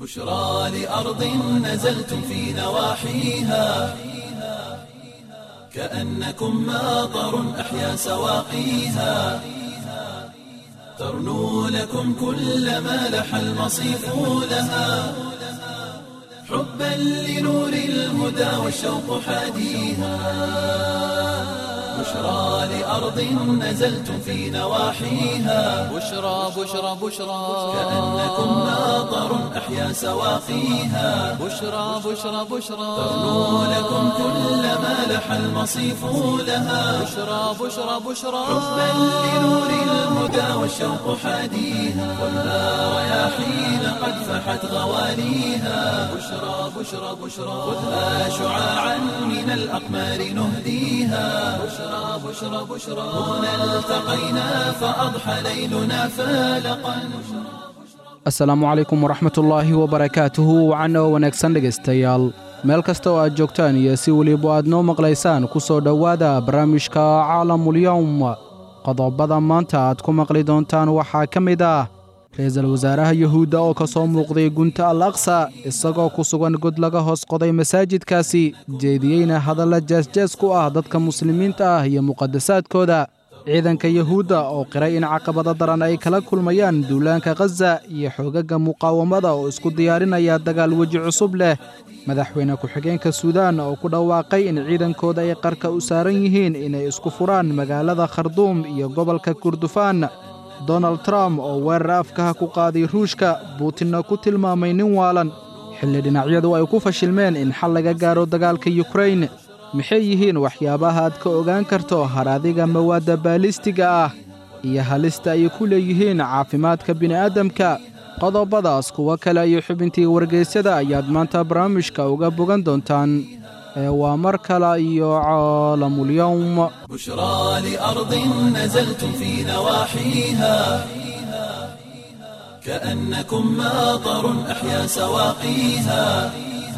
بشرى لأرض نزلتم في نواحيها كأنكم ماطر أحيا سواقيها ترنو لكم كل ما لح المصيف لها حبا لنور الهدى والشوق حاديها بشرى لأرض نزلتم في نواحيها بشرى بشرى بشرى كأنكم ماطر أحيا سواقيها بشرى بشرى بشرى ترنو لكم كل ما لح المصيف لها بشرى بشرى بشرى حبا لنور الهدى والشوق حاديها والنار رياحين قد فحت غواليها بشرى بشرى بشرى خذها شعاعا من الأقمار نهديها بشرى بشرى بشرى هنا التقينا فأضحى ليلنا فالقا asalaamu calaykum waraxmatullaahi wabarakaatuhu wacanna oo wanaagsan dhegaystayaal meel kasta oo aad joogtaan iyo si weliba aad noo maqlaysaan ku soo dhowaada barnaamijka caalamulyowm qodobada maanta aad ku maqli doontaan waxaa ka mid ah ra-iisul wasaaraha yuhuudda oo ka soo muuqday gunta al aqsa isagoo ku sugan god laga hoos qoday masaajidkaasi jeediyeyna hadalla jeesjees ku ah dadka muslimiinta ah iyo muqadasaadkooda ciidanka yuhuudda oo qiray in caqabado daran ay kala kulmayaan duulaanka khaza iyo xoogagga muqaawamada oo isku diyaarinaya dagaal weji cusub leh madaxweyne ku-xigeenka suudaan oo ku dhawaaqay in ciidankooda ay qarka u saaran yihiin inay isku furaan magaalada kharduum iyo gobolka kurdufaan donald trump oo weerar afkaha ku qaaday ruushka buutinna ku tilmaamay nin waalan xilli dhinacyadu ay ku fashilmeen in xal laga gaaro dagaalka yukrain maxay yihiin waxyaabaha aad ka ogaan karto haraadiga mawaadda baalistiga ah iyo halista ay ku leeyihiin caafimaadka bini'aadamka qodobadaas kuwo kale iyo xubintii wargeysyada ayaad maanta barnaamijka uga bogan doontaan ee waa mar kale iyo caalamulyowm بشرى لأرض نزلتم في نواحيها كأنكم ماطر أحيا سواقيها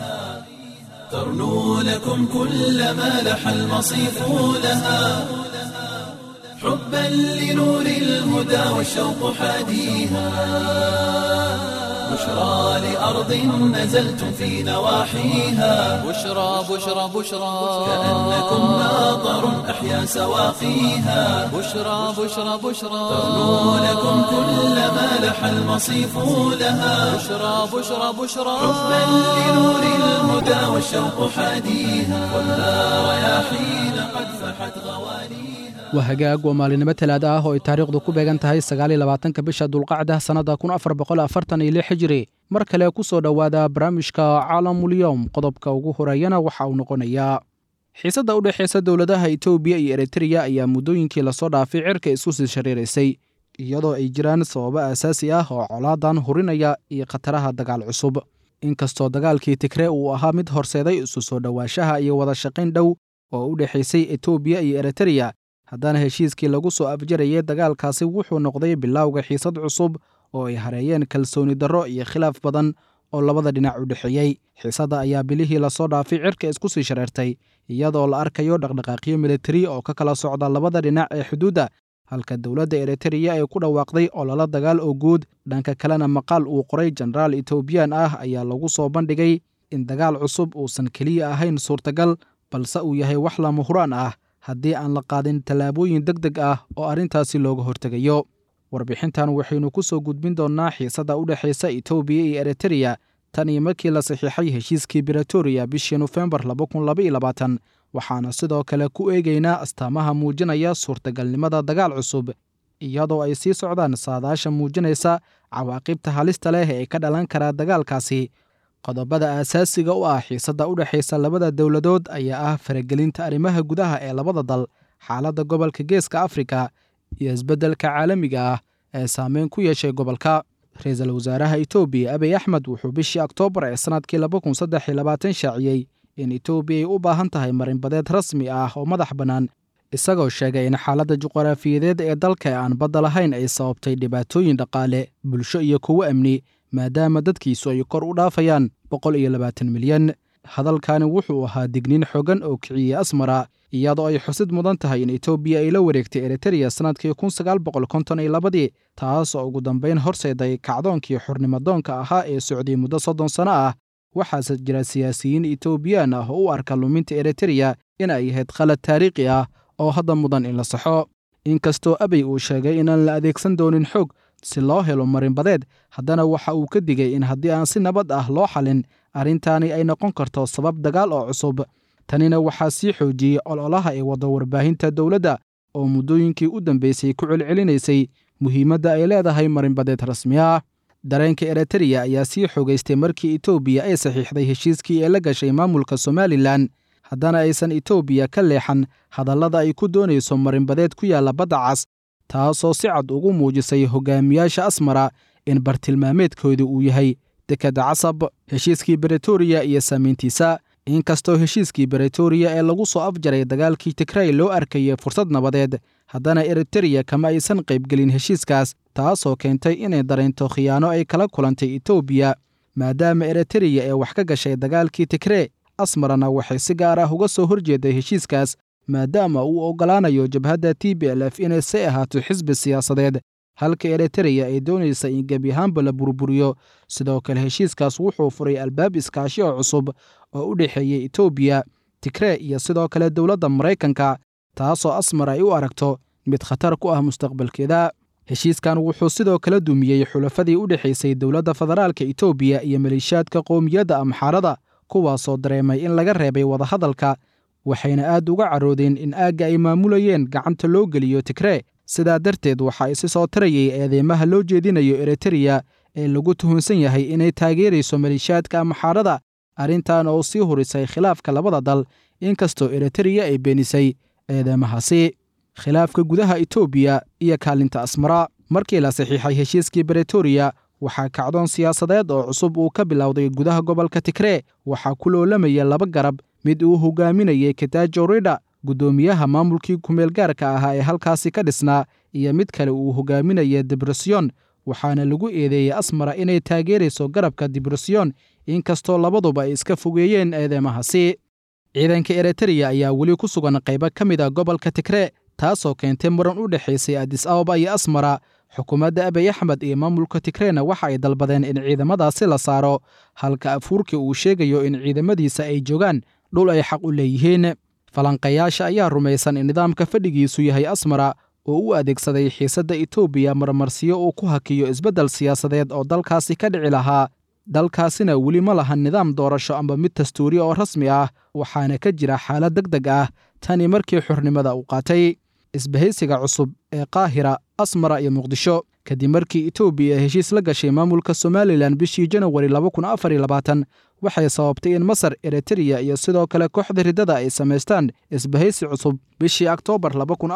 ترنو لكم كل ما لح المصيف لها حبا لنور الهدى والشوق حاديها بشرى لأرض نزلتم في نواحيها بشرى بشرى بشرى كأنكم ماطر أحيا سواقيها بشرى بشرى بشرى ترنو لكم كل ما لح المصيف لها بشرى بشرى بشرى حبا لنور الهدى والشوق حاديها والنار رياحين قد فحت غواليها waa hagaag waa maalinimo talaada ah oo ay taariikhdu ku beegan tahay sagaaliyo labaatanka bisha dulqacda sannadda kun afar boqol afartan iyo lix hijiri mar kale ku soo dhowaada barnaamijka caalamulyowm qodobka ugu horeeyana waxa uu noqonayaa xiisadda u dhexaysa dowladaha etoobiya iyo eritreya ayaa muddooyinkii lasoo dhaafay cirka isku sii shariiraysay iyadoo ay jiraan sababo aasaasi ah oo colaadan hurinaya iyo khataraha dagaal cusub inkastoo dagaalkii tigre uu ahaa mid horseeday isu soo dhowaanshaha iyo wada shaqayn dhow oo u dhexaysay etoobiya iyo eritreya haddana heshiiskii lagu soo afjarayay dagaalkaasi wuxuu noqday bilowga xiisad cusub oo ay hareeyeen kalsooni darro iyo khilaaf badan oo labada dhinac u dhexeeyey xiisadda ayaa bilihii lasoo dhaafay cirka isku sii shareertay iyadoo la arkayo dhaqdhaqaaqyo militari oo ka kala socda labada dhinac ee xuduudda halka dowladda eritreya ay ku dhawaaqday ololo dagaal oo guud dhanka kalena maqaal uu qoray jenaraal etoobiyaan ah ayaa lagu soo bandhigay in dagaal cusub uusan keliya ahayn suurtagal balse uu yahay wax lama huraan ah haddii aan la qaadin tallaabooyin deg deg ah oo arrintaasi looga hortegayo warbixintan waxaynu ku soo gudbin doonnaa xiisadda u dhexaysa etoobiya iyo eritreya tan iyo markii la saxiixay heshiiskii bretoria bishii nofembar waxaana sidoo kale ku eegaynaa astaamaha muujinaya suurtagalnimada dagaal cusub iyadoo ay sii socdaan saadaasha muujinaysa cawaaqibta halista leh ee ka dhalan karaa dagaalkaasi qodobada aasaasiga u ah xiisadda u dhexaysa labada dowladood ayaa ah faragelinta arrimaha gudaha ee labada dal xaaladda gobolka geeska afrika iyo isbeddelka caalamiga ah ee saameyn ku yeeshay gobolka ra-iisul wasaaraha etoobiya abiy axmed wuxuu bishii oktoobar ee sannadkii shaaciyey in etoobiya ay u baahan tahay marinbadeed rasmi ah oo madax bannaan isagoo sheegay in xaaladda juqraafiyadeed ee dalka ee aan badda lahayn ay sababtay dhibaatooyin dhaqaale bulsho iyo kuwo amni maadaama dadkiisu ay kor u dhaafayaan boqol iyo labaatan milyan hadalkani wuxuu ahaa digniin xogan oo kiciyey asmara iyadoo ay xusid mudan tahay in etoobiya ay la wareegtay eritreya sannadkii kun sagaal boqol konton iyo labadii taas oo ugu dambayn horseeday kacdoonkii xornimadoonka ahaa ee socday muddo soddon sanno ah waxaase jira siyaasiyiin etoobiyaan ah oo u arka luminta eritreya in ay ahayd khalad taariikhi ah oo hadda mudan in la saxo inkastoo abey uu sheegay inaan la adeegsan doonin xoog si loo helo marinbadeed haddana waxa uu ka digay in haddii aan si nabad ah loo xalin arrintaani ay noqon karto sabab dagaal oo cusub tanina waxaa sii xoojiyey ololaha ee wadda warbaahinta dowladda oo muddooyinkii u dambeysay ku celcelinaysay muhiimadda ay leedahay marinbadeed rasmi ah dareenka eritreya ayaa sii xoogaystay markii etoobiya ay saxiixday heshiiskii ee la gashay maamulka somalilan haddana aysan etoobiya ka leexan hadallada ay ku doonayso marinbadeed ku yaalla badda cas taasoo si cad ugu muujisay hogaamiyaasha asmara in bartilmaameedkooda uu yahay dekedda casab heshiiskii bretoria iyo saamayntiisa inkastoo heshiiskii bretoria ee lagu soo afjaray dagaalkii tigray loo arkayay fursad nabadeed haddana eritreya kama aysan qaybgelin heshiiskaas taasoo keentay inay dareento khiyaano ay kala kulantay etoobiya maadaama eritreya ee wax ka gashay dagaalkii tigree asmarana waxay si gaar ah uga soo horjeeday heshiiskaas maadaama uu oggolaanayo jabhadda t b l f inay si ahaato xisbi siyaasadeed halka eritreya ay doonaysa in gebi ahaanba la burburiyo sidoo kale heshiiskaas wuxuu furay albaab iskaashi oo cusub oo u dhexeeyey etoobiya tigree iyo sidoo kale dowladda maraykanka taasoo asmar ay u aragto mid khatar ku ah mustaqbalkeeda heshiiskan wuxuu sidoo kale dumiyey xulafadii u dhexaysay dowladda federaalka etoobiya iyo maleeshiyaadka qowmiyadda amxaarada kuwaasoo dareemay in laga reebay wadahadalka waxayna aad uga caroodeen in aagga ay maamulayeen gacanta loo geliyo tigree sidaa darteed waxaa isi soo tarayay eedeymaha loo jeedinayo eritreya ee lagu tuhunsan yahay inay taageerayso maleeshiyaadka amxaarada arrintan oo sii hurisay khilaafka labada dal inkastoo eritreya ay beenisay eedeymahaasi khilaafka gudaha etoobiya iyo kaalinta asmara markii la saxiixay heshiiskii bretoria waxaa kacdoon siyaasadeed oo cusub uu ka bilowday gudaha gobolka tigree waxaa ku loolamaya laba garab mid uu hogaaminayay katajo ridha guddoomiyaha maamulkii kumeel gaarka ahaa ee halkaasi ka dhisnaa iyo mid kale uu hogaaminaya dibresyon waxaana lagu eedeeyey asmara inay taageerayso garabka dibresyon inkastoo labaduba ay iska fogeeyeen eedeymahaasi ciidanka eritreya ayaa weli ku sugan qaybo ka mid a gobolka tigree taasoo keentay muran u dhexaysay adis ababa iyo asmara xukuumadda abiy axmed iyo maamulka tigreena waxa ay dalbadeen in ciidamadaasi la saaro halka afuurkii uu sheegayo in ciidamadiisa ay joogaan dhul ay xaq u leeyihiin falanqayaasha ayaa rumaysan in nidaamka fadhigiisu yahay asmara oo u adeegsaday xiisadda etoobiya marmarsiyo uu ku hakiyo isbeddel siyaasadeed oo dalkaasi ka dhici lahaa dalkaasina weli ma lahan nidaam doorasho amba mid dastuuri oo rasmi ah waxaana ka jira xaalad deg deg ah tani markii xornimada uu qaatay isbahaysiga cusub ee qaahira asmara iyo muqdisho kadib markii etoobiya heshiis la gashay maamulka somalilan bishii janawari waxay sababtay in masar eritreya iyo sidoo kale kooxda riddada ay samaystaan isbahaysi cusub bishii oktoobar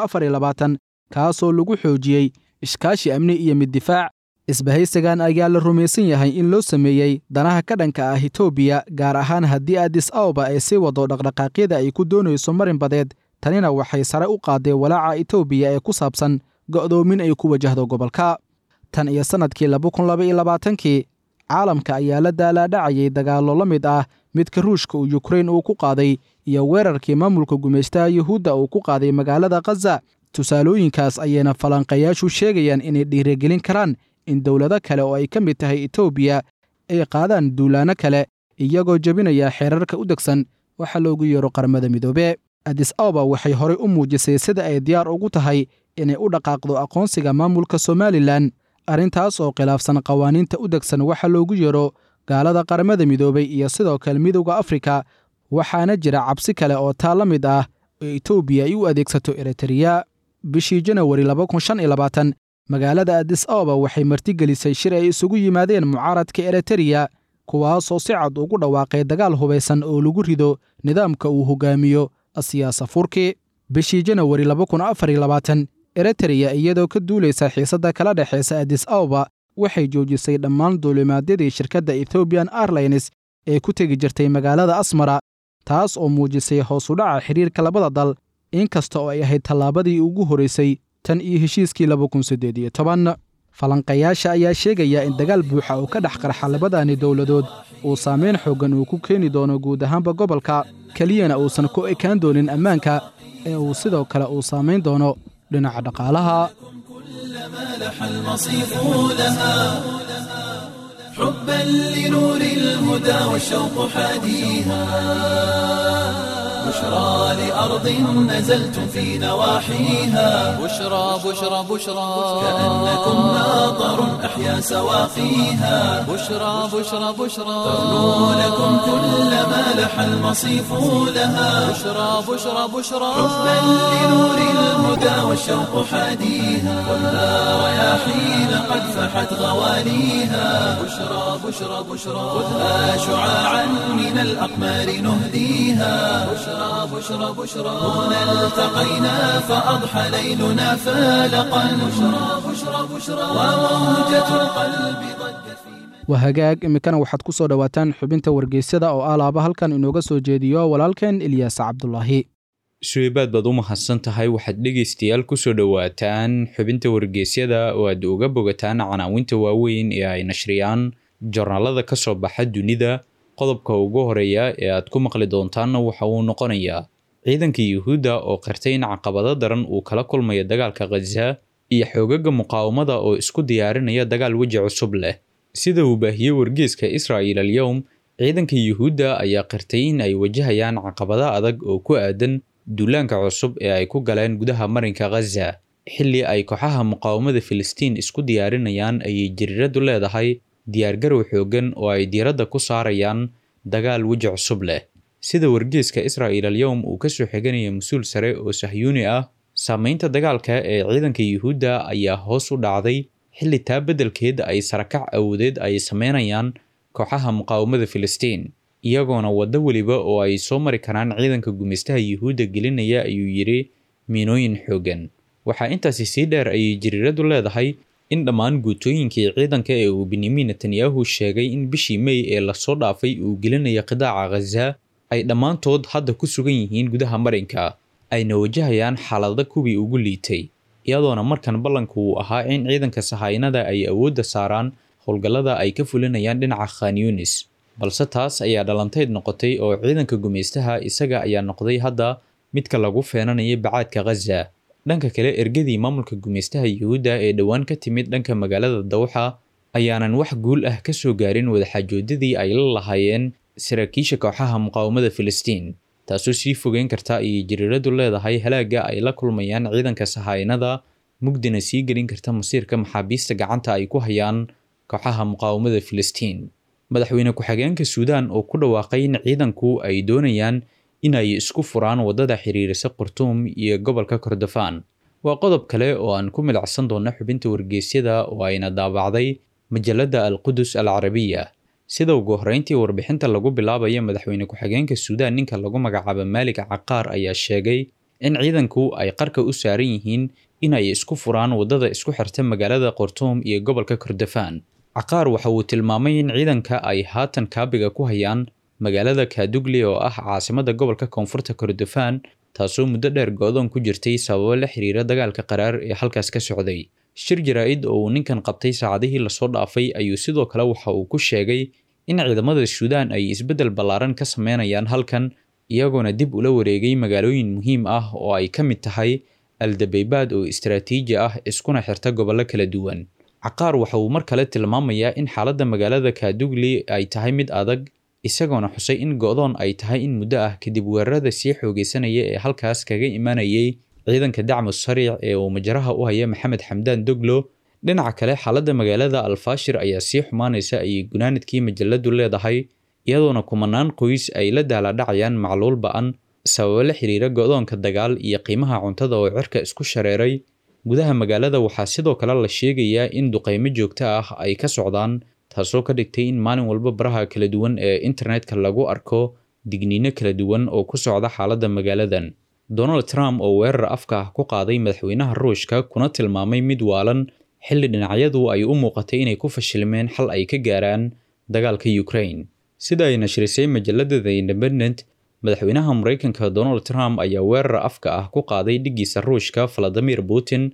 kaasoo lagu xoojiyey ishkaashi amni iyo mid difaac isbahaysigan ayaa la rumaysan yahay in loo sameeyey danaha ka dhanka ah etoobiya gaar ahaan haddii adis ababa ay sii wado dhaqdhaqaaqyada ay ku doonayso marin badeed tanina waxay sare u qaaday walaaca etoobiya ee ku saabsan go'doomin ay ku wajahdo gobolka tan iyo sannadkii kii caalamka ayaa la daalaadhacayay dagaallo la mid ah midka ruushka uu yukrain uu ku qaaday iyo weerarkii maamulka gumaystaha yuhuudda uu ku qaaday magaalada khaza tusaalooyinkaas ayayna falanqayaashu sheegayaan inay dhiirigelin karaan in dowlado kale oo ay ka mid tahay etoobiya ay qaadaan duulaanno kale iyagoo jebinaya xeerarka u degsan waxa loogu yeero qaramada midoobe adis ababa waxay horey u muujisay sida ay diyaar ugu tahay inay u dhaqaaqdo aqoonsiga maamulka somalilan arrintaas oo khilaafsan qawaaniinta u degsan waxa loogu yeero gaalada qaramada midoobay iyo sidoo kale midowda afrika waxaana jira cabsi kale oo taa la mid ah oo etoobiya ay u adeegsato eritreya bishii janawari magaalada adis ababa waxay martigelisay shir ay isugu yimaadeen mucaaradka eritreya kuwaasoo si cad ugu dhawaaqay dagaal hubaysan oo lagu rido nidaamka uu hogaamiyo asiyaasa furki bishii janawari eritreya iyadoo ka duulaysa xiisadda kala dhexaysa adis ababa waxay joojisay dhammaan duulimaadyadii shirkadda ethoobiyan airlines ee ku tegi jirtay magaalada asmara taas oo muujisay hoos u dhaca xidhiirka labada dal inkasta oo ay ahayd tallaabadii ugu horraysay tan iyo heshiiskii falanqayaasha ayaa sheegaya in dagaal buuxa oo ka dhex qarxa labadani dowladood uu saamayn xooggan uu ku keeni doono guud ahaanba gobolka keliyana uusan ku ekaan doonin ammaanka ee uu sidoo kale uu saamayn doono dhinaca dhaqaalaha مالح المصيف لها حبا لنور الهدى والشوق حاديها بشرى لأرض نزلتم في نواحيها بشرى بشرى بشرى كأنكم ناظر أحيا سواقيها بشرى بشرى بشرى تغنو لكم كل ما لح المصيف لها بشرى بشرى بشرى حبا لنور الهدى والشوق حاديها ولا رياحين قد فحت غواليها بشرى بشرى بشرى خذها شعاعا من الأقمار نهديها بشرى بشرى بشرى هنا التقينا فأضحى ليلنا فالقا بشرى بشرى بشرى وموجة القلب ضجت في waa hagaag iminkana waxaad ku soo dhowaataan xubinta wargeysyada oo alaaba halkan inooga soo jeediyo walaalkeen ilyaas cabdulaahi suweybaad baad u mahadsan tahay waxaad dhegaystayaal kusoo dhowaataan xubinta wargeysyada oo aad uga bogataan canaawinta waaweyn ee ay nashriyaan jornaalada ka soo baxa dunida qodobka ugu horeeya ee aad ku maqli doontaanna waxa uu noqonayaa ciidanka yuhuudda oo qirtay in caqabado daran uu kala kulmayo dagaalka khaza iyo xoogaga muqaawamada oo isku diyaarinaya dagaal weji cusub leh sida uu baahiyey wargeeska israa'il alyowm ciidanka yuhuudda ayaa qirtay in ay wajahayaan caqabado adag oo ku aadan duulaanka cusub ee ay ku galeen gudaha marinka khaza xilli ay kooxaha muqaawamada filistiin isku diyaarinayaan ayay jiriiradu leedahay diyaargarow xooggan oo ay diiradda ku saarayaan dagaal weji cusub leh sida wargeeska israa'il alyowm uu ka soo xiganaya mas-uul sare oo sahyuuni ah saamaynta dagaalka ee ciidanka yuhuudda ayaa hoos u dhacday xilli taa beddelkeed ay sarakac awoodeed ay sameynayaan kooxaha muqaawamada filistiin iyagoona waddo weliba oo ay soo mari karaan ciidanka gumaystaha yuhuudda gelinaya ayuu yidhi miinooyin xooggan waxaa intaasi sii dheer ayay jiriiradu leedahay in dhammaan guutooyinkii ciidanka ee uu benyamin netanyahu sheegay in bishii mey ee lasoo dhaafay uu gelinayo qidaaca khaza ay dhammaantood hadda ku sugan yihiin gudaha marinka ayna wajahayaan xaalada kuwii ugu liitay iyadoona markan ballanku uu ahaa in ciidanka sahaynada ay awoodda saaraan howlgallada ay ka fulinayaan dhinaca khan yunis balse taas ayaa dhalantayd noqotay oo ciidanka gumaystaha isaga ayaa noqday hadda midka lagu feenanaya bacaadka khaza dhanka kale ergadii maamulka gumaystaha yuhuudda ee dhowaan ka timid dhanka magaalada dawxa ayaanan wax guul ah ka soo gaarin wadaxaajoodadii ay la lahaayeen saraakiisha kooxaha muqaawamada filistiin taasoo sii fogeyn karta ayay jiriiradu leedahay halaaga ay la kulmayaan ciidanka sahaynada mugdina sii gelin karta masiirka maxaabiista gacanta ay ku hayaan kooxaha muqaawamada filistiin madaxweyne ku-xigeenka suudaan oo ku dhawaaqay in ciidanku ay doonayaan in ay isku furaan waddada xiriirisa khartuum iyo gobolka kordofaan waa qodob kale oo aan ku milacsan doonno xubinta wargeysyada oo ayna daabacday majalladda alqudus al carabiya sida ugu horreyntii warbixinta lagu bilaabaya madaxweyne ku-xigeenka suudaan ninka lagu magacaabo maalig caqaar ayaa sheegay in ciidanku ay qarka u saaran yihiin in ay isku furaan waddada isku xirta magaalada khartuum iyo gobolka kordofaan caqaar waxa uu tilmaamay in ciidanka ay haatan kaabiga ku hayaan magaalada kaadugli oo ah caasimada gobolka koonfurta kordofaan taasoo muddo dheer go-doon ku jirtay sababo la xiriira dagaalka qaraar ee halkaas ka socday shir jaraa-id oo uu ninkan qabtay saacadihii lasoo dhaafay ayuu sidoo kale waxa uu ku sheegay in ciidamada suudaan ay isbeddel ballaaran ka sameynayaan halkan iyagoona dib ula wareegay magaalooyin muhiim ah oo ay ka mid tahay aldabeybaad oo istaraatiiji ah iskuna xirta gobollo kala duwan caqaar waxa uu mar kale tilmaamayaa in xaaladda magaalada kaadugli ay tahay mid adag isagoona xusay in go-doon ay tahay in muddo ah kadib weerarada sii xoogeysanaya ee halkaas kaga imanayay ciidanka dacmu sariic ee uu majaraha u haya maxamed xamdaan doglo dhinaca kale xaaladda magaalada alfaashir ayaa sii xumaanaysa ayay gunaanadkii majaladu leedahay iyadoona kumanaan qoys ay la daaladhacayaan macluul ba-an sababo la xiriira go-doonka dagaal iyo qiimaha cuntada oo cirka isku shareeray gudaha magaalada waxaa sidoo kale la sheegayaa in duqeymo joogto ah ay ka socdaan taasoo ka dhigtay in maalin walba baraha kala duwan ee internetka lagu arko digniino kala duwan oo ku socda xaaladda magaaladan donald trump oo weerar afka ah ku qaaday madaxweynaha ruushka kuna tilmaamay mid waalan xilli dhinacyadu ay u muuqatay inay ku fashilmeen xal ay ka gaaraan dagaalka ukraine sida ay nashrisay majalada the independent madaxweynaha maraykanka donald trump ayaa weerar afka ah ku qaaday dhiggiisa ruushka valadimir putin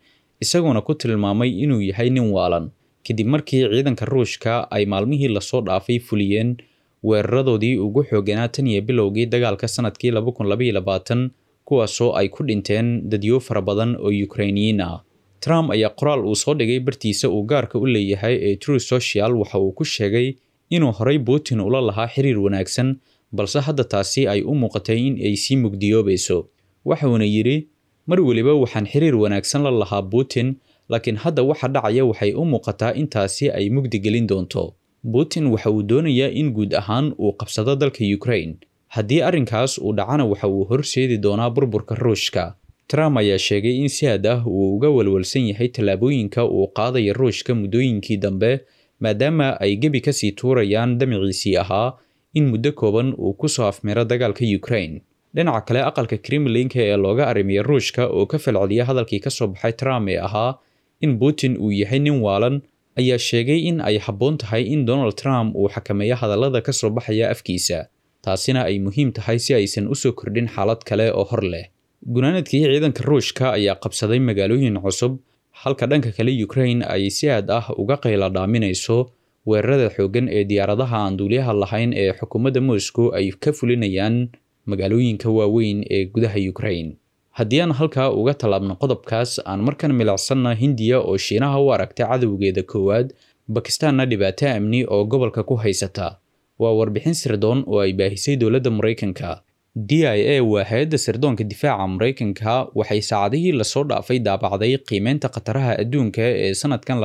isagoona ku tilmaamay inuu yahay nin waalan kadib markii ciidanka ruushka ay maalmihii lasoo dhaafay fuliyeen weeraradoodii ugu xooganaa tan iyo bilowgii dagaalka sanadkii kuwaasoo ay ku dhinteen dadyo fara badan oo yukrainiyiin ah trump ayaa qoraal uu soo dhigay bartiisa uu gaarka u leeyahay ee true social waxa uu ku sheegay inuu horay putin ula lahaa xiriir wanaagsan balse hadda taasi ay u muuqatay in ay sii mugdiyoobayso waxuuna yidhi mar weliba waxaan xiriir wanaagsan la lahaa putin laakiin hadda waxa dhacaya waxay u muuqataa intaasi ay mugdi gelin doonto putin waxa uu doonayaa in guud ahaan uu qabsado dalka ukraine haddii arrinkaas uu dhacana waxa uu horseedi doonaa burburka ruushka trump ayaa sheegay in si had ah uu uga walwalsan yahay tallaabooyinka uu qaadaya ruushka muddooyinkii dambe maadaama ay gebi kasii tuurayaan damiciisii ahaa in muddo kooban uu kusoo afmiro dagaalka ukraine dhinaca kale aqalka kremlinka ee looga arrimiya ruushka oo ka falceliya hadalkii kasoo baxay trump ee ahaa in putin uu yahay nin waalan ayaa sheegay in ay habboon tahay in donald trump uu xakameeyo hadallada kasoo baxaya afkiisa taasina ay muhiim tahay si aysan usoo kordhin xaalad kale oo hor leh gunaanadkii ciidanka ruushka ayaa qabsaday magaalooyin cusub halka dhanka kale ukraine ay si aad ah uga qayla dhaaminayso weerarada xooggan ee diyaaradaha aan duuliyaha lahayn ee xukuumadda moscow ay ka fulinayaan magaalooyinka waaweyn ee gudaha ukraine haddii aan halkaa uga tallaabno qodobkaas aan markan milacsanna hindiya oo shiinaha u aragta cadowgeeda koowaad bakistaanna dhibaato amni oo gobolka ku haysata waa warbixin sirdoon oo ay baahisay dowladda maraykanka d i a waa hay-adda sirdoonka difaaca maraykanka waxay saacadihii lasoo dhaafay daabacday qiimeynta khataraha adduunka ee sanadkan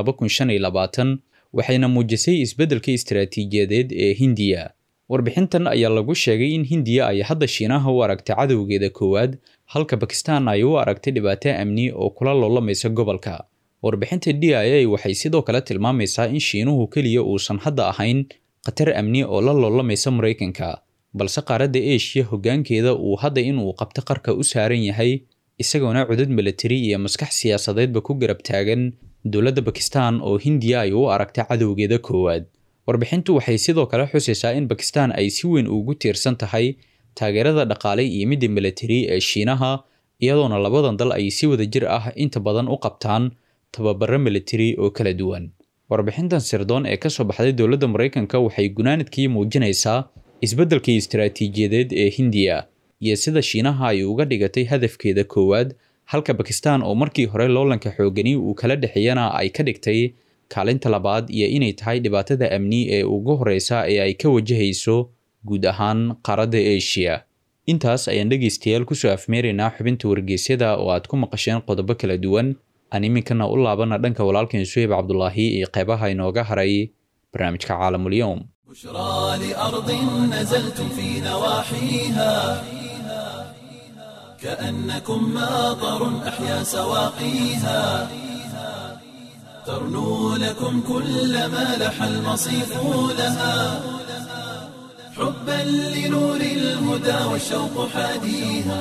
waxayna muujisay isbeddelka istaraatiijiyadeed ee hindiya warbixintan ayaa lagu sheegay in hindiya ay hadda shiinaha u aragtay cadowgeeda koowaad halka bakistaan ay u aragtay dhibaato amni oo kula loolamaysa gobolka warbixinta d i a waxay sidoo kale tilmaamaysaa in shiinuhu keliya uusan hadda ahayn khatar amni oo la loolamaysa maraykanka balse qaaradda eshiya hoggaankeeda uu hadda inuu qabto qarka u saaran yahay isagoona cudud milatari iyo maskax siyaasadeedba ku garab taagan dowladda bakistaan oo hindiya ay u aragtay cadowgeeda koowaad warbixintu waxay sidoo kale xusaysaa in bakistaan ay si weyn ugu tiirsan tahay taageerada dhaqaale iyo midda milatari ee shiinaha iyadoona labadan dal ay si wada jir ah inta badan u qabtaan tababaro milatari oo kala duwan warbixintan sirdoon ee kasoo baxday dowladda maraykanka waxay gunaanadkii muujinaysaa isbeddelkii istaraatiijiyadeed ee hindiya iyo sida shiinaha ay uga dhigatay hadafkeeda koowaad halka bakistaan oo markii hore loolanka xoogani uu kala dhexeeyana ay ka dhigtay kaalinta labaad iyo inay tahay dhibaatada amni ee ugu horeysa ee ay ka wajahayso guud ahaan qaaradda eshiya intaas ayaan dhegaystayaal kusoo afmeeraynaa xubinta wargeysyada oo aad ku maqasheen qodobo kala duwan aan iminkana u laabana dhanka walaalkeen suheyb cabdulaahi iyo qeybaha inooga haray barnaamijka caalamulyoom بشرى لأرض نزلتم في نواحيها كأنكم ماطر أحيا سواقيها ترنو لكم كل ما لح المصيف لها حبا لنور الهدى والشوق حاديها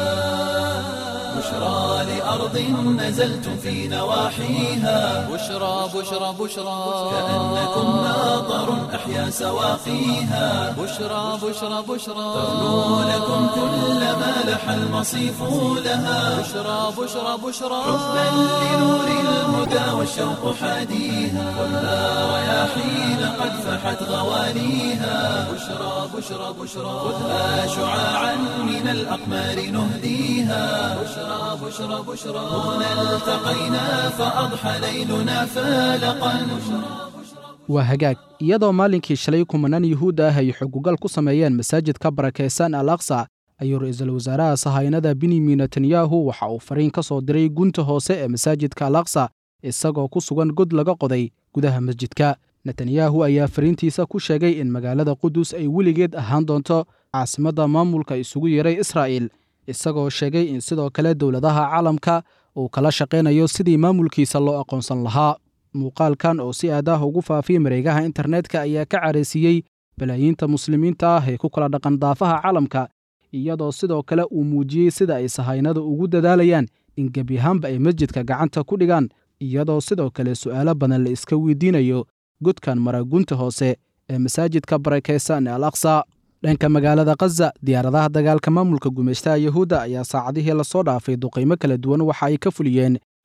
بشرى لأرض نزلتم في نواحيها بشرى بشرى بشرى كأنكم ماطر أحيا سواقيها بشرى بشرى بشرى ترنو لكم كل ما لح المصيف لها بشرى بشرى بشرى حبا لنور الهدى والشوق حاديها خذها رياحين قد فحت غواليها بشرى بشرى بشرى خذها شعاعا من الأقمار نهديها بشرى بشرى بشرى هنا التقينا فأضحى leyلna فالقا waa hagaag iyadoo maalinkii shalay kumanaan yuhuud ah ay xugugal ku sameeyeen masaajidka barakaysan al aqsa ayuu ra-iisul wasaaraha sahaynada benyamin netanyahu waxa uu fariin ka soo diray gunta hoose ee masaajidka al aqsa isagoo ku sugan god laga qoday gudaha masjidka netanyahu ayaa fariintiisa ku sheegay in magaalada qudus ay weligeed ahaan doonto caasimadda maamulka isugu yeeray israa'il isagoo sheegay in sidoo kale dowladaha caalamka uu kala shaqaynayo sidii maamulkiisa loo aqoonsan lahaa muuqaalkan oo si aad ah ugu faafiyey mareegaha internetka ayaa ka caraysiiyey balaayiinta muslimiinta ah ee ku kala dhaqan daafaha caalamka iyadoo sidoo kale uu muujiyey sida ay sahaynada ugu dadaalayaan in gebi ahaanba ay masjidka gacanta ku dhigaan iyadoo sidoo kale su'aalo badan la iska weydiinayo godkan maragunta hoose ee masaajidka barakaysan ee al aqsa dhanka magaalada khaza diyaaradaha dagaalka maamulka gumaystaha yuhuudda ayaa saacadihii lasoo dhaafay duqaymo kala duwan waxa ay ka fuliyeen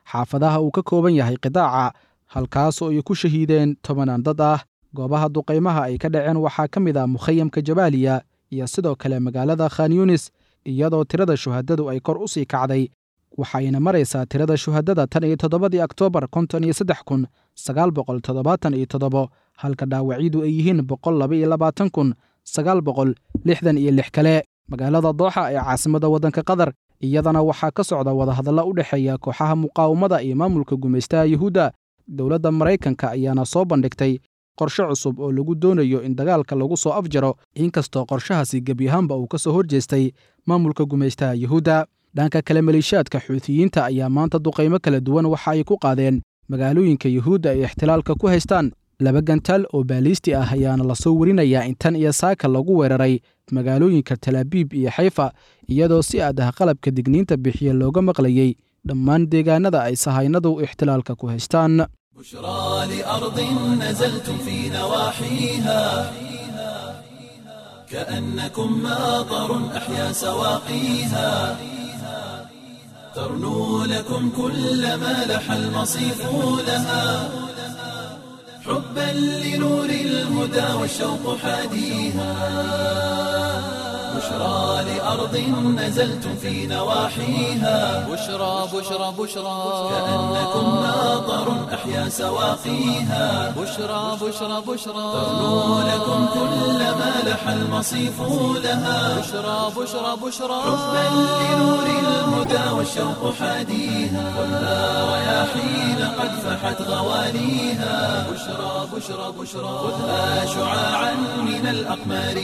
xaafadaha uu ka kooban yahay qidaaca halkaasoo ay ku shahiideen tobanaan dad ah goobaha duqaymaha ay ka dhaceen waxaa ka mid ah mukhayamka jabaaliya iyo sidoo kale magaalada khan yunis iyadoo tirada shuhadadu ay kor u sii kacday waxayna maraysaa tirada shuhadada tan iyo toddobadii oktoobar konton iyo saddex kun sagaal boqol toddobaatan iyo toddobo halka dhaawacyadu ay yihiin boqol laba iyo labaatan kun sagaal boqol lixdan iyo lix kale magaalada dooxa ee caasimada waddanka qatar iyadana waxaa ka socda wadahadalla u dhexeeya kooxaha muqaawamada iyo maamulka gumaystaha yuhuudda dowladda maraykanka ayaana soo bandhigtay qorshe cusub oo lagu doonayo in dagaalka lagu soo afjaro inkastoo qorshahaasi gebyahaanba uu ka soo horjeestay maamulka gumaystaha yuhuudda dhanka kale maleeshiyaadka xuutiyiinta ayaa maanta duqaymo kala duwan waxa ay ku qaadeen magaalooyinka yuhuudda ay ixtilaalka ku haystaan laba gantaal oo baaliisti ah ayaana lasoo werinayaa in tan iyo saaka lagu weeraray magaalooyinka talaabiib iyo xayfa iyadoo si aad ah qalabka digniinta bixiya looga maqlayey dhammaan deegaanada ay sahaynadu ixtilaalka ku haystaan بشرى لأرض نزلتم في نواحيها كأنكم ماطر أحيا سواقيها ترنو لكم كل ما لح المصيف لها حبا لنور الهدى والشوق حاديها بشرى لأرض نزلتم في نواحيها بشرى بشرى بشرى كأنكم ماطر أحيا سواقيها بشرى بشرى بشرى ترنو لكم كل ما لح المصيف لها بشرى بشرى بشرى حبا لنور الهدى والشوق حاديها خذها رياحين قد فحت غواليها بشرى بشرى بشرى خذها شعاعا من الأقمار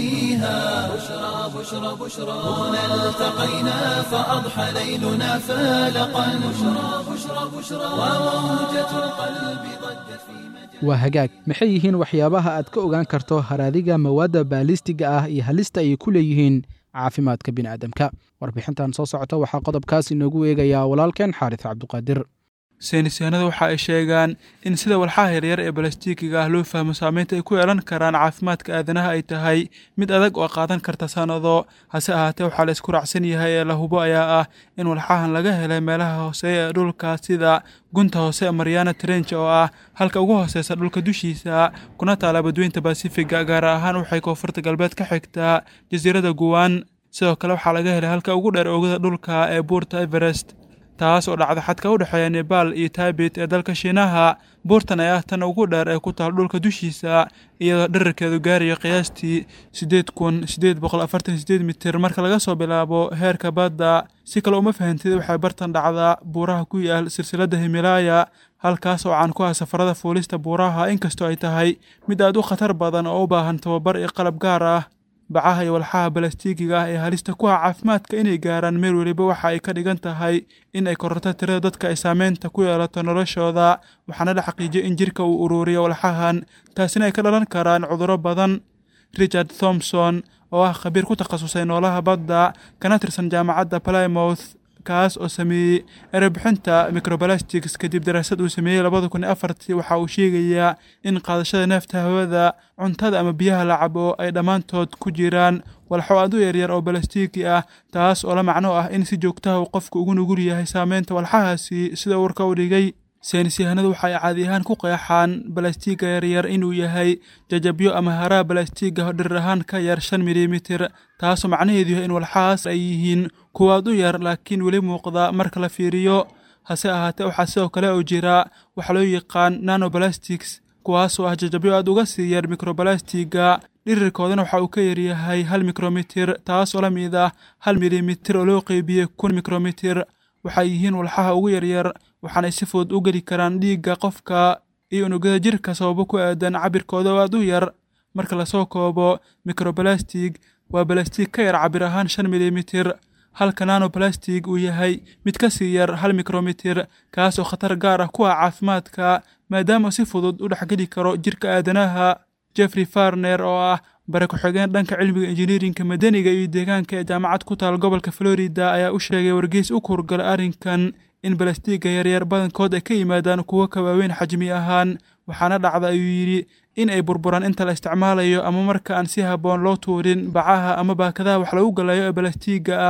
نهديها بشرى بشرى بشرى هنا التقينا فأضحى ليلنا فالقا بشرى بشرى بشرى وموجة القلب ضجت في مجال waa hagaag maxay yihiin waxyaabaha aad ka ogaan karto haraadiga mawaadda baalistiga ah iyo halista ay ku leeyihiin caafimaadka bini'aadamka warbixintan soo socota waxaa qodobkaas inoogu eegayaa walaalkeen xaaris cabduqaadir saynisyahanada waxa ay sheegaan in sida walxaha yaryar ee balastiikiga ah loo fahmo saameynta ay ku yeelan karaan caafimaadka aadanaha ay tahay mid adag oo qaadan karta sannado hase ahaatee waxaa la isku raacsan yahay ee la hubo ayaa ah in walxahan laga helay meelaha hooseeya ee dhulka sida gunta hoose ee mariana trench oo ah halka ugu hooseysa dhulka dushiisa kuna taala badweynta basifiga gaar ahaan waxay koonfurta galbeed ka xigtaa jasiiradda guwan sidoo kale waxaa laga helay halka ugu dheer oogada dhulka ee buurta everest taas oo dhacda xadka u dhexeeya nebaal iyo taabit ee dalka shiinaha buurtan ayaa tan ugu dheer ee ku taal dhulka dushiisa iyadoo dherarkeedu gaarayo qiyaastii siddeed kun siddeed boqol afartan sideed mitir marka laga soo bilaabo heerka badda si kale uma fahantid waxay bartan dhacdaa buuraha ku yaal silsiladda himalaaya halkaas oo caan ku ah safarada fuulista buuraha inkastoo ay tahay mid aad u khatar badan oo u baahan tababar iyo qalab gaar ah bacaha iyo walxaha balastiigiga ah ee halista ku ah caafimaadka inay gaaraan meel weliba waxa ay ka dhigan tahay in ay kororto tirada dadka ay saameynta ku yeelato noloshooda waxaana la xaqiijiyay in jirka uu uruuriyo walxahan taasina ay ka dhalan karaan cudurro badan richard thomson oo ah khabiir ku takhasusay noolaha badda kana tirsan jaamacadda plymouth kaas oo sameeyey erebixinta microbalastics kadib daraasad uu sameeyey labada kun iyo afartii waxa uu sheegayaa in qaadashada neefta hawada cuntada ama biyaha la cabo ay dhammaantood ku jiraan walxo aad u yaryar oo balastiigi ah taas oo la macno ah in si joogtaha uu qofku ugu nugul yahay saameynta walxahaasi sida warka u dhigay saynis yahanadu waxa ay caadi ahaan ku qeexaan balastiiga yaryar inuu yahay jajabyo ama haraha balastiiga dhirir ahaan ka yar shan milimitir taasoo macnaheedu yahay in walxahaas ay yihiin kuwaad u yar laakiin weli muuqda marka la fiiriyo hase ahaatee waxaa sidoo kale oo jira waxa loo yaqaan nanobalastics kuwaasoo ah jajabyo aad uga sii yar mikrobalastiga dhirirkoodana waxa uu ka yaryahay hal mikromitir taas oo la mid ah hal milimitir oo loo qeybiyey kun mikromitir waxay yihiin walxaha ugu yaryar waxaanay si fudud u geli karaan dhiigga qofka iyo unugyada jirka sababo ku aadan cabirkooda oo aad u yar marka lasoo koobo microbalastig waa balastig ka yar cabir ahaan shan milimitir halka nanobalastig uu yahay mid ka sii yar hal mikromitir kaas oo khatar gaar ah ku ah caafimaadka maadaama si fudud u dhexgeli karo jirka aadanaha jeffrey farner oo ah bare ku-xigeen dhanka cilmiga injineerinka madaniga iyo deegaanka ee jaamacad ku taal gobolka florida ayaa u sheegay wargeys u kurgalay arrinkan in balastiiga yaryar badankood ay ka yimaadaan kuwo ka waaweyn xajmi ahaan waxaana dhacda ayuu yidhi in ay burburaan inta la isticmaalayo ama marka aan si habboon loo tuurin bacaha ama baakadaha wax lagu galayo ee balastiiga ah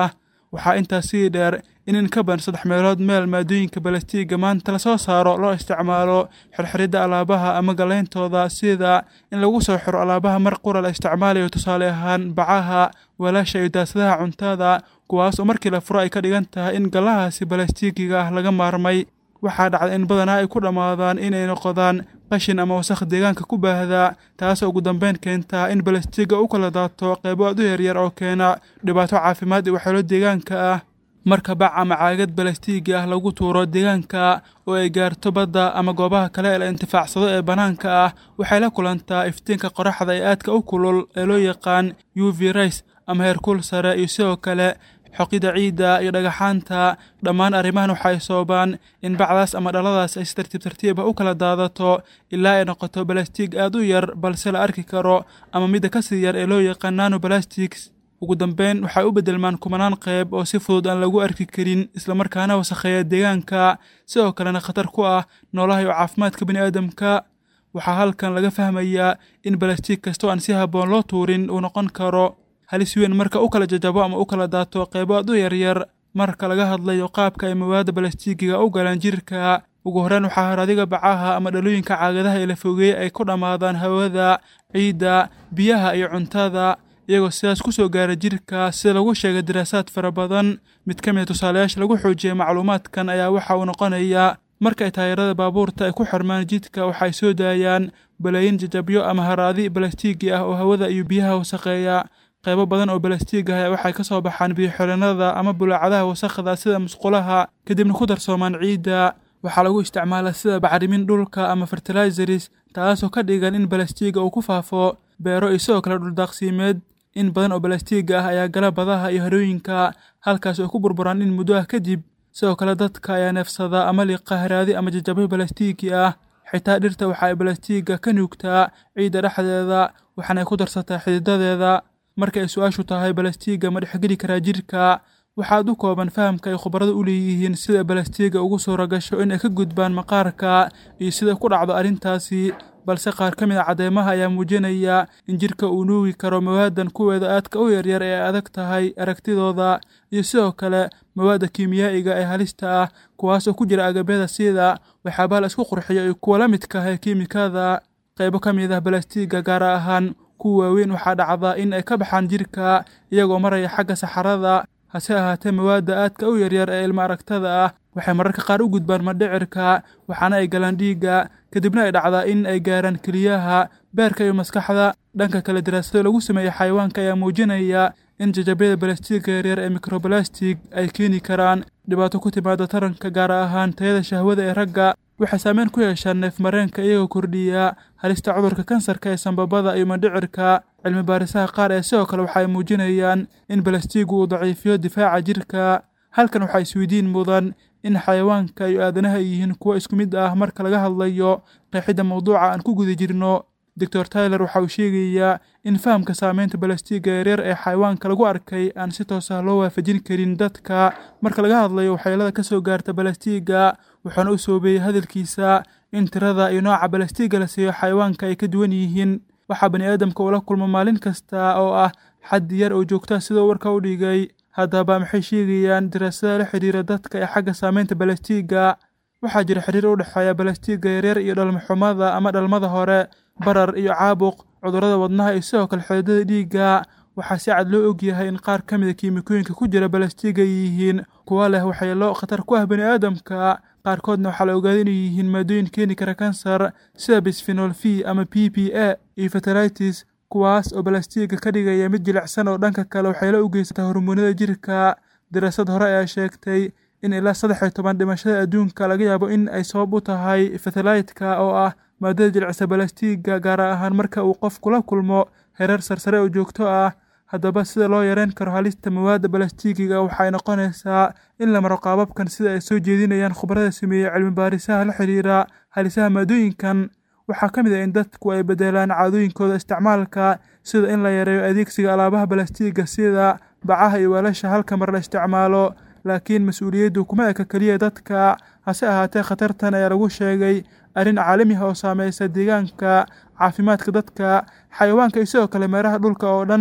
waxaa intaas sii dheer in in ka badan saddex meelood meel maadooyinka balastiiga maanta lasoo saaro loo isticmaalo xirxiridda alaabaha ama gallayntooda sida in lagu soo xiro alaabaha mar qura la isticmaalayo tusaale ahaan bacaha walaasha iyo daasadaha cuntada kuwaas oo markii la furo ay ka dhigan tahay in gallahaasi balastiigiga ah laga maarmay waxaa dhacda in badanaa ay ku dhammaadaan inay noqdaan qashin ama wasakh deegaanka ku baahda taasoo ugu dambeyn keentaa in balastiiga u kala daato qeybo aad u yaryar oo keena dhibaato caafimaad iyo waxyeelo deegaanka ah marka bac ama caagad balastiigi ah lagu tuuro deegaanka oo ay gaarto badda ama goobaha kale ee la intifaacsado ee bannaanka ah waxay la kulantaa iftiinka qoraxda ee aadka u kulul ee loo yaqaan u v rays ama heerkuul sare iyo sidoo kale xoqida ciidda iyo dhagaxaanta dhammaan arrimahan waxay soobaan in bacdaas ama dhaladaas ay si tartiib tartiiba u kala daadato ilaa ay noqoto balastiig aad u yar balse la arki karo ama midda ka sii yar ee loo yaqaan nano balastics ugu dambeyn waxay u beddelmaan kumanaan qayb oo si fudud aan lagu arki karin islamarkaana wasakheeya deegaanka sidoo kalena khatar ku ah noolaha iyo caafimaadka bini'aadamka waxaa halkan laga fahmayaa in balastiig kastoo aan si habboon loo tuurin uu noqon karo halis weyn marka u kala jajabo ama u kala daato qaybo aad u yaryar marka laga hadlayo qaabka ay mawaadda balastiigiga u galaan jirka ugu horreyn waxaa haradiga bacaha ama dhalooyinka caagadaha ee la fogeeyey ay ku dhammaadaan hawada ciidda biyaha iyo cuntada iyagoo sidaas ku soo gaara jirka sida lagu sheegay daraasaad fara badan mid ka mid a tusaalayaasha lagu xoojiyey macluumaadkan ayaa waxa uu noqonayaa marka ay taayirada baabuurta ay ku xirmaan jidka waxay soo daayaan balaayin jajabyo ama haraadi balastiigi ah oo hawada iyo biyaha wasakheeya qaybo badan oo balastiig ah waxay ka soo baxaan biyo-xirannada ama bulaacadaha wasakhda sida musqulaha kadibna ku darsoomaan ciidda waxaa lagu isticmaalaa sida bacrimin dhulka ama fertilizeris taasoo ka dhigan in balastiiga uu ku faafo beero iyo sidoo kale dhuldaaqsiimeed in badan oo balastiiga ah ayaa gala badaha iyo harooyinka halkaas oo ku burburaan in muddo ah kadib sidoo kale dadka ayaa neefsada ama liqa haraadi ama jajabyo balastiigi ah xitaa dhirta waxa ay balastiiga ka nuugtaa ciidda dhexdeeda waxaana ay ku darsataa xididadeeda marka ay su-aashu tahay balastiiga ma dhexgeli karaa jirka waxaad u kooban fahamka ay khubarada u leeyihiin sida balastiiga ugu suura gasho in ay ka gudbaan maqaarka iyo sida ku dhacdo arrintaasi balse qaar ka mid a cadeymaha ayaa muujinaya in jirka uu nuugi karo mawaadan kuweeda aadka u yaryar ee adag tahay aragtidooda iyo sidoo kale mawaadda kiimiyaa'iga ee halista ah kuwaasoo ku jira agabyada sida waxyaabaha la isku qurxiyo iyo kuwa la midka ah ee kiimikada qaybo ka mid ah balastiiga gaar ahaan kuwa waaweyn waxaa dhacda in ay ka baxaan jirka iyagoo maraya xagga saxarada hase ahaatee mawaadda aadka u yaryar ee ilma aragtada ah waxay mararka qaar u gudbaan madhicirka waxaana ay galaan dhiigga kadibna ay dhacdaa in ay gaaraan keliyaha beerka iyo maskaxda dhanka kale daraasado lagu sameeyey xayawaanka ayaa muujinaya in jajabyada balastiiga yaryar ee microbalastig ay keeni karaan dhibaato ku timaada taranka gaar ahaan tayada shahwada ee ragga waxay saameyn ku yeeshaan neefmareenka iyagoo kordhiya halista cudurka kansarka ee sambabada iyo mandhicirka cilmi baarisaha qaar ee sidoo kale waxay muujinayaan in balastiigu uu daciifiyo difaaca jirka halkan waxaa isweydiin mudan in xayawaanka iyo aadanaha ay yihiin kuwo isku mid ah marka laga hadlayo qeexidda mawduuca aan ku guda jirno doctor tyler waxa uu sheegayaa in fahamka saameynta balastiiga yaryar ee xayawaanka lagu arkay aan si toos ah loo waafajin karin dadka marka laga hadlayo waxyeelada ka soo gaarta balastiiga wuxuuna u soobeeyey hadalkiisa in tirada iyo nooca balastiiga la siiyo xayawaanka ay ka duwan yihiin waxaa bani aadamka ula kulmo maalin kasta oo ah xaddi yar oo joogta sidoo warka u dhigay haddaba maxay sheegayaan daraasada la xidhiira dadka ee xagga saameynta balastiiga waxaa jira xiriir u dhexeeya balastiiga yaryar iyo dhalmaxumada ama dhalmada hore barar iyo caabuq cudurrada wadnaha iyo sidoo kale xididada dhiigga waxaa si cad loo ogyahay in qaar ka mid a kiimikooyinka ku jira balastiiga ay yihiin kuwa leh waxyeelo khatar ku ah bani aadamka qaarkoodna waxaa la ogaaday inay yihiin maadooyin keeni kara kansar sida bisfenol v ama p p a iyo fertilitis kuwaas oo balastiiga ka dhigaya mid jilicsan oo dhanka kale waxyeelo u geysata hormoonada jirka daraasad hore ayaa sheegtay in ilaa saddex iyo toban dhimashada adduunka laga yaabo in ay sabab u tahay fertilitka oo ah maadada jilicsa balastiiga gaar ahaan marka uu qofku la kulmo hereer sarsare oo joogto ah haddaba sida loo yareyn karo halista mawaadda balastiigiga waxay noqonaysaa in la maro qaababkan sida ay soo jeedinayaan khubarada sameeyey cilmi baarisaha la xidhiira halisaha maadooyinkan waxaa ka mid ah in dadku ay bedelaan caadooyinkooda isticmaalka sida in la yareeyo adeegsiga alaabaha balastiiga sida bacaha iyo weelasha halka mar la isticmaalo laakiin mas-uuliyaddu kuma eka keliya dadka hase ahaatee khatartan ayaa lagu sheegay arrin caalami ah oo saameysa deegaanka caafimaadka dadka xayawaanka iyo sidoo kale meeraha dhulka oo dhan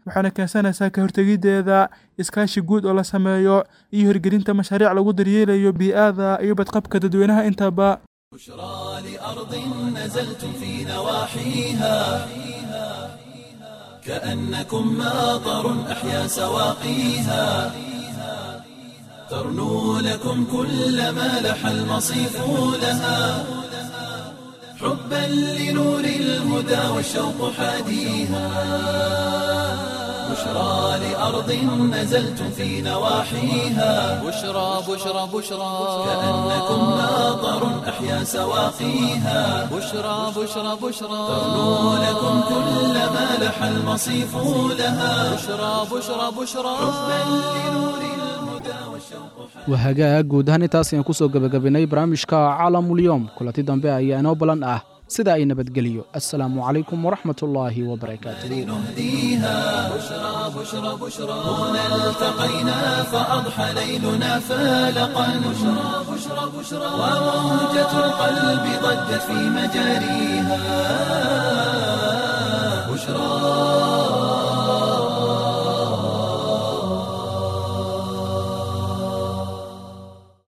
waxaana keensanaysaa ka hortegiddeeda iskaashi guud oo la sameeyo iyo hirgelinta mashaariic lagu daryeelayo bii-ada iyo badqabka dadweynaha intaba بشرى لأرض نزلتم في نواحيها كأنكم ماطر أحيا سواقيها ترنو لكم كل ما لح المصيف لها حبا لنور الهدى والشوق حاديها بشرى لأرض نزلتم في نواحيها بشرى بشرى بشرى كأنكم ماطر أحيا سواقيها بشرى بشرى بشرى ترنو لكم كل ما لح المصيف لها بشرى بشرى بشرى حبا لنور الهدى والشوق waa hagaag guud ahaan intaas ayaan kusoo gebagabaynay barnaamijka caalamulyoom kulanti dambe ayaa inoo balan ah sida ay nabadgeliyo assalaamu calaykum waraxmat ullaahi wabarakaatuh نهديها بشرى بشرى بشرى هنا التقينا فأضحى ليلنا فالقا بشرى بشرى بشرى وموجة القلب ضجت في مجاريها بشرى